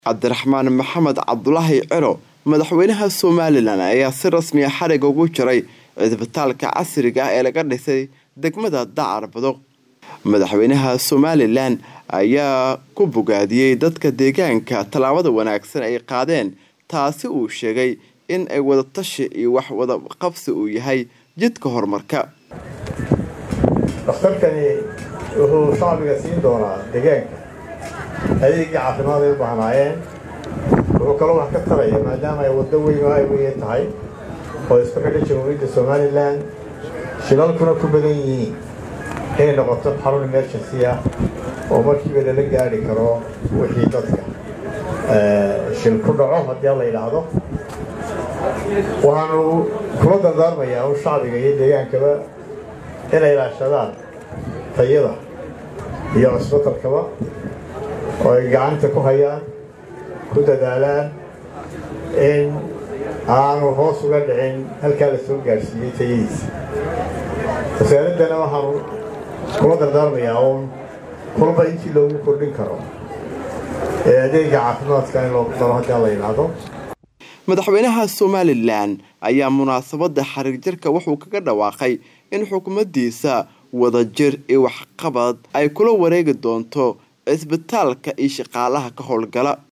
cabdiraxmaan maxamed cabdulaahi ciro madaxweynaha somalilan ayaa si rasmiya xariga ugu jiray cisbitaalka casriga ah ee laga dhisay degmada dacar badoq madaxweynaha somalilan ayaa ku bogaadiyey dadka deegaanka tallaabada wanaagsan ay qaadeen taasi uu sheegay in ay wadatashi iyo wax wadaqabsi uu yahay jidka horumarka dhakhtarkani wuxuu shacbiga siin doonaa deegaanka adeegii caafimaad ay u baahnaayeen wuxuu kaloo wax ka taraya maadaama ay waddo weyn oo highweye tahay oo isku xidha jamhuuriyadda somalilan shilalkuna ku badan yihiin inay noqoto xarun emergency ah oo markiiba lala gaari karo wixii dadka shil ku dhaco haddii la yidhaahdo waxaanu kula dardaarmayaa u shacbiga iyo deegaankaba inay ilaashadaan tayada iyo cusbatalkaba oo ay gacanta ku hayaan ku dadaalaan in aanu hoos uga dhicin halkaa la soo gaadhsiiyey tayadiisa wasaaraddana waxaanu kula dardaarmayaa uun kulba intii loogu kordhin karo ee adeega caafimaadka in loogu daro haddii la yidhaahdo madaxweynaha somalilan ayaa munaasabada xariir jirka wuxuu kaga dhawaaqay in xukuumaddiisa wadajir iyo waxqabad ay kula wareegi doonto cisbitaalka iyo shaqaalaha ka howlgala